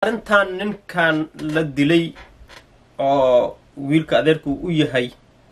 arrintan ninkan la dilay oo wiilka adeerku u yahay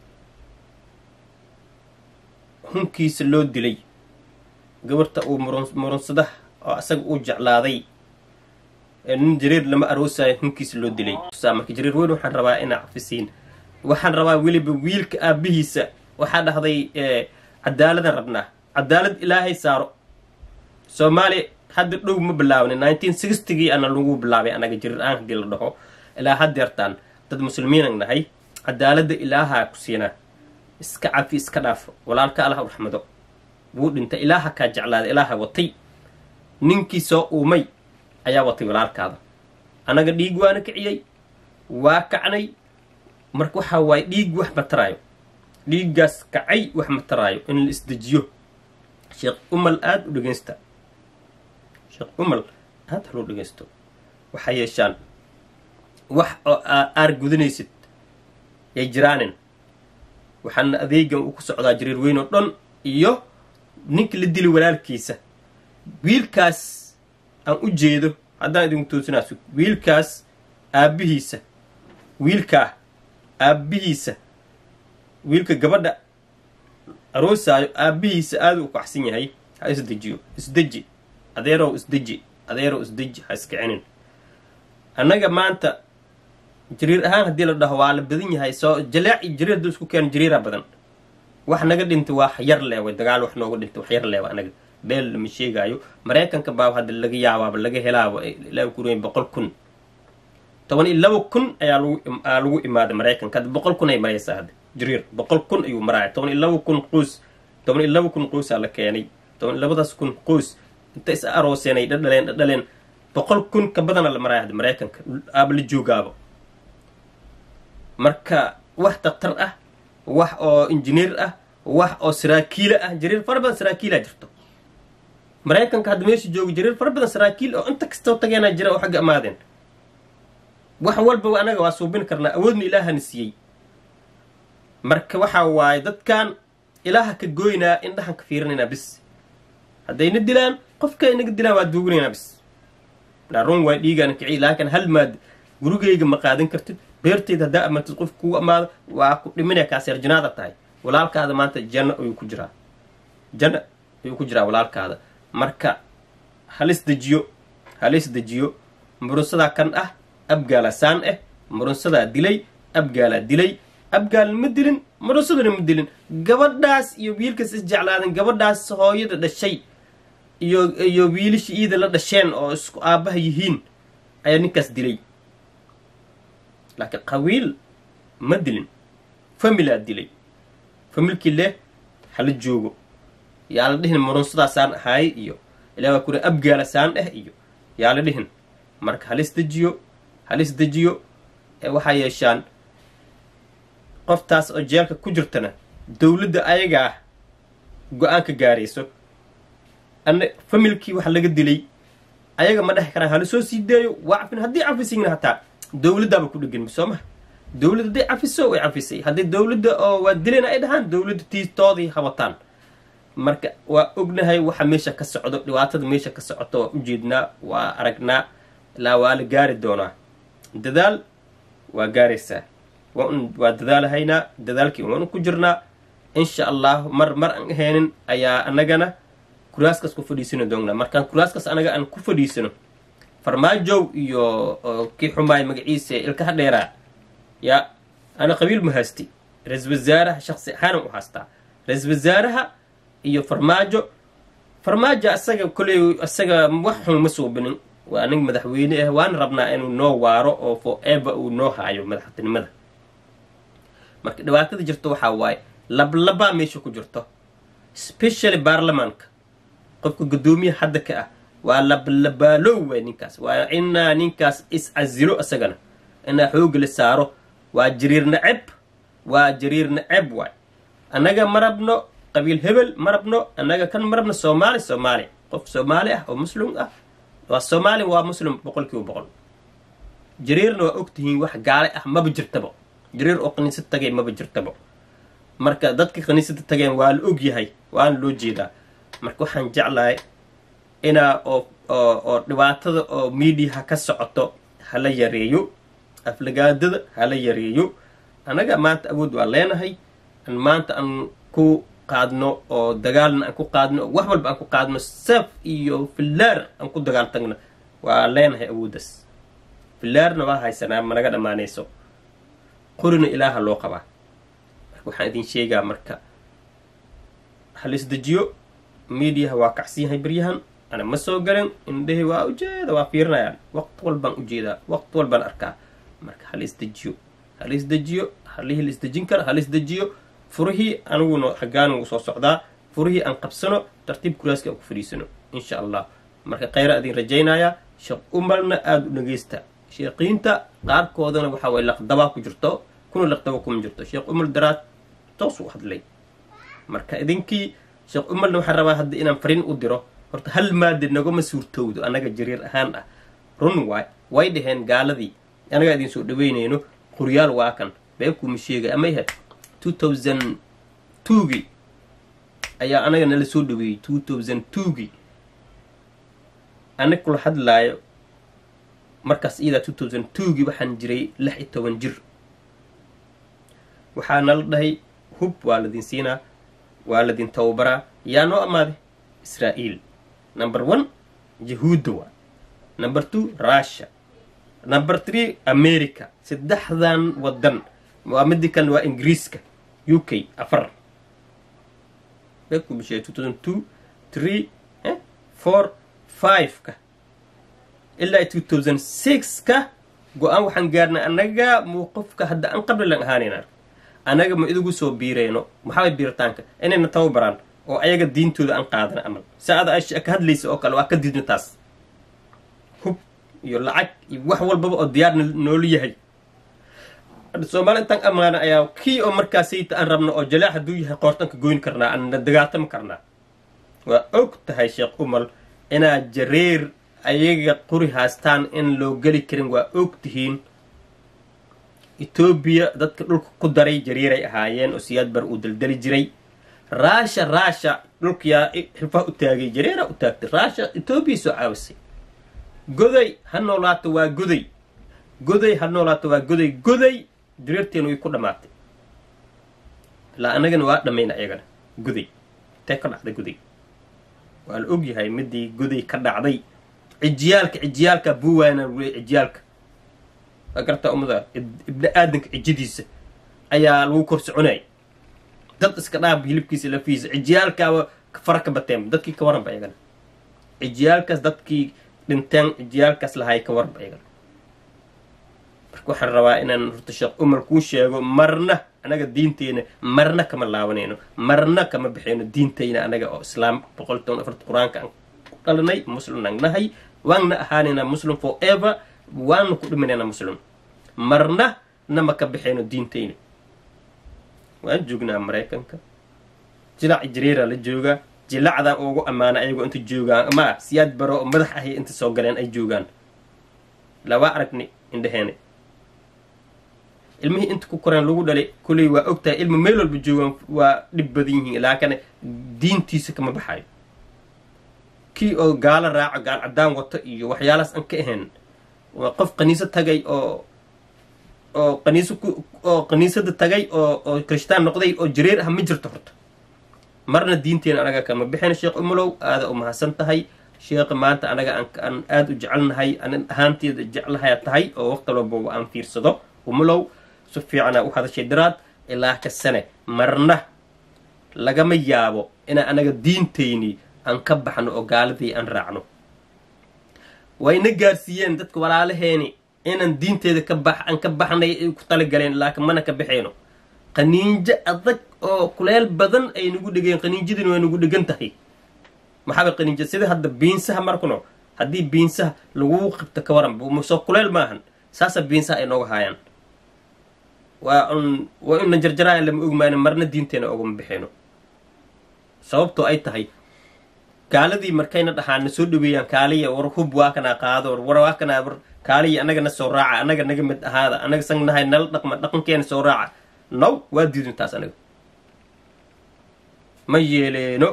hunkiisa loo dilay gabarta uu murunsadaha oo asaga uu jeclaaday nin jariir lama aroosayo hunkiisa loo dilay marka jariir weyn waxaan rabaa inaa cafisiin waxaan rabaa weliba wiilka aabihiisa waxaa dhahday cadaaladan rabnaa cadaalad ilaahay saaro soomaaliya hadda dhow ma bilaabnin nineteen sixtygii ana lagu bilaabay anaga jariir aan hadii la dhaho ilaa haddeertaan dad muslimiinan nahay cadaaladda ilaahaa ku siinaa iska cafi iska dhaafo walaalka allah u raxmado wuu dhintay ilaaha kaa jeclaaday ilaaha watay ninkii soo uumay ayaa watay walaalkaada annaga dhiig waana kiciyey waa kacnay marka waxaa waaye dhiig wax ma taraayo dhiiggaas kacay wax ma taraayo in la isdejiyo sheekh umal aada u dhegeysta sheekh umal aada haloo dhegeysto waxaa yeeshaan wax oo aar gudanaysid yay jiraanin waxaana adeegan uu ku socdaa jariir weyn oo dhan iyo ninka la dili walaalkiisa wiilkaas aan u jeedo haddaan idinku toosinaaso wiilkaas aabbihiisa wiilkaa aabbihiisa wiilka gabadha aroosaayo aabbihiisa aada u kacsan yahay ha isdejiyo isdeji adeerow isdeji adeerow isdeji ha iskicinin annaga maanta jariir ahaan haddii la dhaho waa la badan yahay soo jaleec iyo jariir hadduu isku keeno jariira badan wax naga dhintay waa yar leewa dagaal wax nooga dhintay wax yar leewa anaga beel lama sheegaayo maraykanka baaba hadda laga yaabaaba laga helaaba ilaa ku ruyn boqol kun toban iyo laba kun ayaa lagu aa lagu imaaday maraykanka hadda boqol kun ay maraysaa hadda jariir boqol kun ayuu maraaya toban iyo laba kun qoys toban iyo laba kun qoysaa la keenay toban iyo labadaas kun qoys inta is arooseen ay dhadhaleen dhadhaleen boqol kun ka badana la maraaya hadda maraykanka aaba la joogaaba marka wax daktar ah wax oo injineer ah wax oo saraakiila ah jariir fara badan saraakiilaa jirto maraykanka hadda meesha jooga jariir fara badan saraakiil oo inta kastoo tageenaa jira oo xagga amaadeen wax walba anaga waa suubin karnaa awoodna ilaahana siiyey marka waxaa waaye dadkan ilaaha ka gooynaa indhahan ka fiirinaynaa bis haddayna dilaan qofka inaga dilaan waa duuginaynaa bis run waa dhiigaana kiciy laakiin hal maad gurigayga ma qaadan kartid beerteyda haddaa amartid qof kugu amaado waa ku dhiminaya kaaseer janaada tahay walaalkaada maanta janno ayuu ku jiraa janno ayuu ku jiraa walaalkaada marka halis dejiyo halis dejiyo murunsadaa kan ah abgaalaa saan ah murunsadaa dilay abgaalaa dilay abgaal ma dilin murunsaduna ma dilin gabadhaas iyo wiilkaas isjeclaadan gabadhaas hooyada dhashay iyo iyo wiilasha iida la dhasheen oo isku aabbaha yihiin ayaa ninkaas dilay laakiin qawiil ma dilin familaa dilay familkii leh hala joogo yaa la dhihin murunsadaasaan ahaay iyo ilaa waa kuri abgaala saan ah iyo yaa la dhihin marka halis dejiyo halis dejiyo ee waxaa yeeshaan qoftaas oo jeelka ku jirtana dowladda ayagaa go-aanka gaarayso ana familkii waxa laga dilay ayaga ma dhex karaan hala soo sii deeyo waa cafin haddii cafisigna hataa dowladdaaba ku dhegan soo maha dowladda hadday cafiso way cafisay hadday dowladda oo waa dilayna ay dhahaan dowladda tiistoodii habataan marka waa ognahay waxa meesha ka socdo dhibaatada meesha ka socoto waa ujeednaa waa aragnaa ilaa waa la gaari doonaa dadaal waa gaaraysaa waa dadaalahaynaa dadaalkii waanu ku jirnaa insha allah mar mar aan ahaynin ayaa anagana kuraaskaas ku fadhiisani doonnaa markaan kuraaskaas anaga aan ku fadhiisano farmaajow iyo kii xumaay magaciisa ilkaha dheeraa yaa ana qabiil ma haysti ra-isul wasaaraha shaqsi ahaanan u haastaa ra-isul wasaaraha iyo farmaajo farmaajo asaga koley asaga wax xun ma suubinin waa nig madaxweyne ah waana rabnaa inuu noo waaro oo forever uu noo haayo madaxtinimada marka dhibaatada jirto waxaa waaye lablabaa meesha ku jirto specially baarlamaanka qofka guddoomiyaha hadda ka ah waa lablabaalow waay ninkaas waa inaa ninkaas is-casilo isagana inaa xooga la saaro waa jariir naceb waa jariir naceb waay annaga ma rabno qabiil hebel ma rabno annaga kan ma rabno soomaali soomaali qof soomaali ah oo muslim ah waa soomaali waa muslim boqol kiiba boqol jariirna waa ogtihiin wax gaale ah maba jirtaba jariir oo kaniisad tagay maba jirtaba marka dadka kaniisada tageen waa la og yahay waana loo jeedaa marka waxaan jeclahay inaa oo oo oo dhibaatada oo miidiyaha ka socoto hala yareeyo aflagaadada hala yareeyo annaga maanta awood waa leenahay an maanta aan ku qaadno oo dagaalna aan ku qaadno oo wax walba aan ku qaadno seef iyo fillaar aan ku dagaal tagno waa leenahay awooddaas fillaarna waa haysanaa managa dhammaanayso qorina ilaaha loo qabaa marka waxaan idin sheegaa marka halisdejiyo mediaha waa kacsan yahay beryahan ana ma soo galin indhehi waa ujeeda waa fiirinayaan waqti walbaan ujeedaa waqti walbaan arkaa marka halisdejiyo halisdejiyo halihii la isdejin kara halisdejiyo furihii aniguna xaggaanigu soo socdaa furihii aan qabsano tartiib kuraaska aan ku fadhiisano insha allah marka khayra idin rajaynayaa sheekh umarna aada u dhageysta sheekiinta qaarkoodana waxa way laqdabaa ku jirto kuna laqdaba kuma jirto sheekh umar daraad toos u hadlay marka idinkii sheekh umarna waxaan rabaa hadda inaan fariin u diro horta hal maada nagama suurtowdo annaga jariir ahaan ah run waay way dhaheen gaaladii annagaa idin soo dhaweynayno qoryaal waa kan beekuuma sheegay ama yahay two thousand twogii ayaa anaga nala soo dhaweeyey two thousand twogii anag kula hadlaayo markaas iyadaa two thousand twogii waxaan jiray lix iyo toban jir waxaa nala dhahay hub waa ladin siinaa waa ladin tababaraa yaa noo amaaday israa'iil number one yahuudda waa number two russia number three america saddexdan waddan waa midii kalena waa ingiriiska u k afar bekumishee two thousand two three four five-ka ilaa two thousand six-ka go-aan waxaan gaarnay annaga muuqofka hadda aan qabli lan ahaanayna annaga ma idigu soo biirayno maxaabay biiritaanka inayna tababaraan oo ayaga diintooda aan qaadana amal saada a ka hadlaysa oo kale waa ka diidno taas hub iyo lacag iyo wax walbaba oo diyaar noolu yahay soomaali intaan ammaana ayaa kii oo markaasayta aan rabno oo jalaax hadduu yahay qoortanka goyn karnaa aanna dagaaltami karnaa waa og tahay sheekh umal inaad jareer ayaga quri haastaan in loo geli karin waa og tihiin etoobiya dadka dhulka ku daray jareeray ahaayeen oo siyaad bar uu daldali jiray raasha raasha dhulkayaa xilfaha u taagay jareera u taagtay raasha etoobiya soo caawisay goday ha noolaato waa goday goday ha noolaato waa goday goday jareerteena way ku dhammaatay ilaa annagana waa dhammayna ayagana goday intee ka dhacday goday waa la og yahay midii goday ka dhacday cijiyaalka cijiyaalka buwaana wule cijiyaalka waa gartaa ummada ibni aadanka cijadiisa ayaa lagu kor soconay dad iska dhaab hilibkiisa lafiisa cijiyaalkaaba fara ka bateen dadkii ka waranba ayagana cijiyaalkaas dadkii dhinteen cijiyaalkaas lahay ka waranba ayagana marka waxaan rabaa inaan horta sheekh umar kuu sheego marna anaga diinteena marna kama laabanayno marna kama bixayno diintayna anaga oo islaam boqol toban afarta qur-aanka aan ku dhalanay muslim aan nahay waanna ahaanaynaa muslim for ever waana ku dhiminaynaa muslim marna nama ka bixayno diintayna waan joognaa maraykanka jilac jareera la joogaa jilacdan ugu ammaana ayagoo inta joogaan ma siyaad baro oo madax ahay inta soo galeen ay joogaan laba aragni indheheena ilmihii inta ku koreen lagu dhalay kulley waa og tahay ilma meel walba joogaan waa dhib badan yihiin laakiin diintiisa kama baxayo kii oo gaalo raaco gaal caddaan wato iyo waxyaalahaas aan ka ahayn waa qof kaniiso tagay oo oo qaniiso ku oo kaniisada tagay oo oo kirishtaan noqday oo jareer ah ma jirto horta marna diinteena anaga kama bixin sheekh umulow aada u mahadsan tahay sheekha maanta anaga aan aada u jecelnahay anin ahaanteeda jeclahayaa tahay oo waqti walbaba aan fiirsado umulow si fiicana u hadashay daraad ilaa ka sane marna lagama yaabo inaan anaga diintayni aan ka baxno oo gaaladii aan raacno wayna gaarsiiyeen dadka walaalaheeni inaan diinteeda ka bax aan ka baxnay ay ku talagaleen laakiin mana ka baxayno qaniinjo adag oo kuleel badan ay nagu dhegeen qaniinjadina way nagu dhegan tahay maxaaba qaniinja sida hadda biinsaha markuno haddii biinsaha laguu qabto ka waran soo kuleel maahan saasa biinsaha ay nooga haayaan waa un waa una jarjaraayan lama ogmaano marna diinteena ogama bixayno sababtoo ay tahay gaaladii markayna dhahaan na soo dhaweeyaan kaaliya war hub waa kanaa qaado war waa kanaa war kaaliya annaga na soo raaca annaga naga mid ahaada annaga sang nahay nala dhaqma dhaqankeena soo raaca naw waa diidin taas anaga ma yeeleeno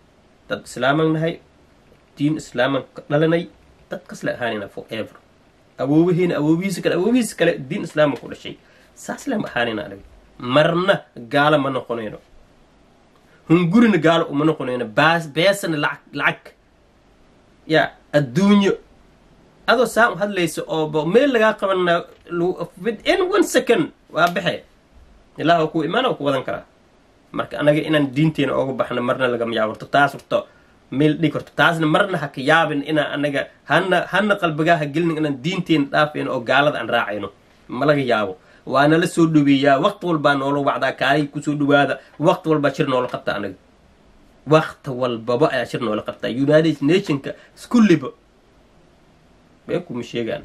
dad islaaman nahay diin islaaman ka dhalanay dad kasle ahaanayna for ever awoowaheena awoobihiisa kale awoobihiisa kale diin islaama ku dhashay saas lama ahaanayna anaga marna gaalo ma noqonayno hungurina gaalo uma noqonayno baas beesana lacag lacag ya adduunyo adoo saan u hadlaysa oo meel lagaa qabana within one second waa baxe ilaah oo ku imaana oo ku wadan karaa marka anaga inaan diinteena ooga baxno marna lagama yaabarto taas horto meel dhig horto taasna marna ha ka yaabin inaan anaga hana hana qalbigaa ha gelin inaan diinteena dhaafayno oo gaalada aan raacayno ma laga yaabo waa nala soo dhaweeyaa waqti walbaa noola wacdaa kaalay kusoo dhawaada waqti walbaa shir noola qabta anaga waqti walbaba ayaa shir noola qabtaa united nationka iskulliba bee kuma sheegaan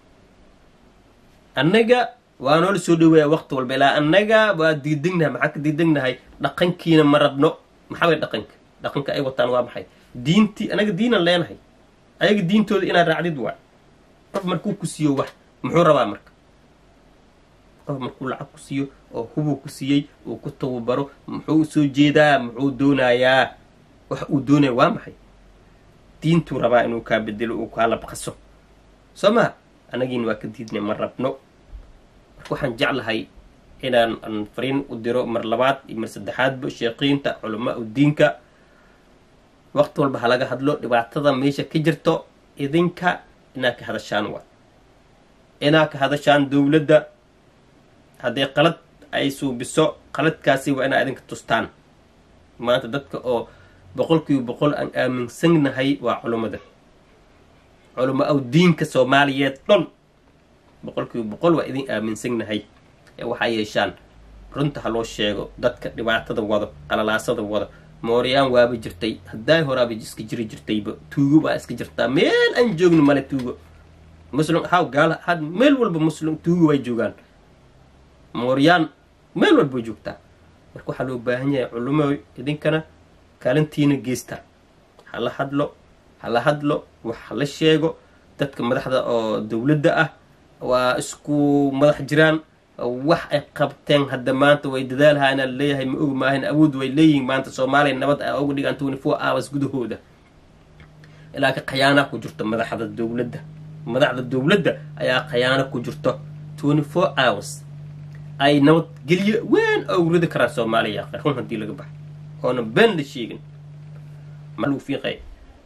annaga waa noola soo dhaweeyaa waqti walba ilaa annaga waa diidegnahay maxaa ka diidegnahay dhaqankiina ma rabno maxaa way dhaqanka dhaqanka ay wataan waa maxay diintii anaga diinan leenahay ayaga diintooda inaad raacdid waay qof markuu ku siiyo wax muxuu rabaa marka qof markuu lacag ku siiyo oo hubuu ku siiyey uu ku tababaro muxuu soo jeedaa muxuu doonayaa wax uu doonaya waa maxay diintuu rabaa inuu kaa bedelo uu kaa labqaso soo maha anagiina waa ka diidnay ma rabno marka waxaan jeclahay inaan aan fariin u diro mar labaad iyo mar saddexaadba sheeqiinta culamaa u diinka waqti walba ha laga hadlo dhibaatada meesha ka jirto idinka inaad ka hadashaan waa inaad ka hadashaan dowladda haddii qalad ay suubiso qaladkaasi waa inaa idinka tustaan maanta dadka oo boqol kiiba boqol aan aaminsannahay waa culummada culamo aw diinka soomaaliyeed dhon boqol kiiba boqol waa idin aaminsannahay ee waxaa yeeshaan runta ha loo sheego dadka dhibaatada wado qalalaasada wado mooryaan waaba jirtay haddaay horaaba iska jiri jirtayba tuugo baa iska jirtaa meel aan joogno male tuugo muslim haw gaal had meel walba muslim tuugo way joogaan mooryaan meel walba joogtaa marka waxaa loo baahan yahay culimo idinkana kaalintiina geesta hala hadlo hala hadlo wax hala sheego dadka madaxda oo dowladda ah waa isku madax jiraan wax ay qabteen hadda maanta way dadaalhaana leeyahay ma og maahan awood way leeyihiin maanta soomaaliya nabad a uga dhigaan twenty four hours gudahooda ilaa ka khayaana ku jirto madaxda dowladda madaxda dowladda ayaa khayaano ku jirto twenty four hours ay nabadgelyo weyn oo ridi karaan soomaaliya run haddii laga baxo oona been la sheegin ma lagu fiiqay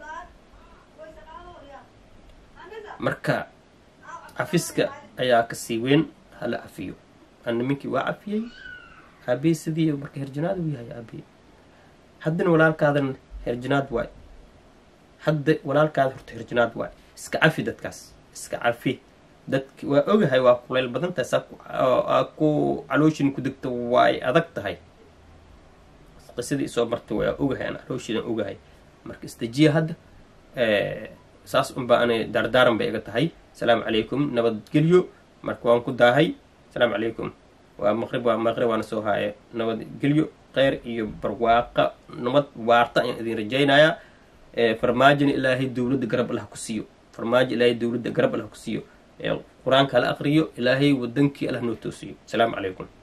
marka cafiska ayaa kasii weyn hala cafiyo ana minkii waa cafiyey aabey sidii marka herjanaad u yahay aabey haddana walaalkaadan herjanaad waay hadda walaalkaada horta herjanaad waay iska cafi dadkaas iska cafi dadki waa ogahay waa kulayl badan tahay saa ku calooshin ku degto waay adag tahay qisadii isoo martay waa ogahay aan calooshidan ogahay marka istajiya hadda saas unbaa anay daardaaran bay iga tahay asalaamu calaykum nabadgelyo marka waan ku daahay asalaamu calaykum waa maqrib waa maqrib waana soo haaye nabadgelyo kheyr iyo barwaaqa nabad waarta ayaan idin rajaynayaa farmaajina ilaahay dowladda garab allah ku siiyo farmaajo ilaahay dowladda garab allah ku siiyo qur-aanka hala aqriyo ilaahay wadankii allah noo toosiyo asalaamu calaykum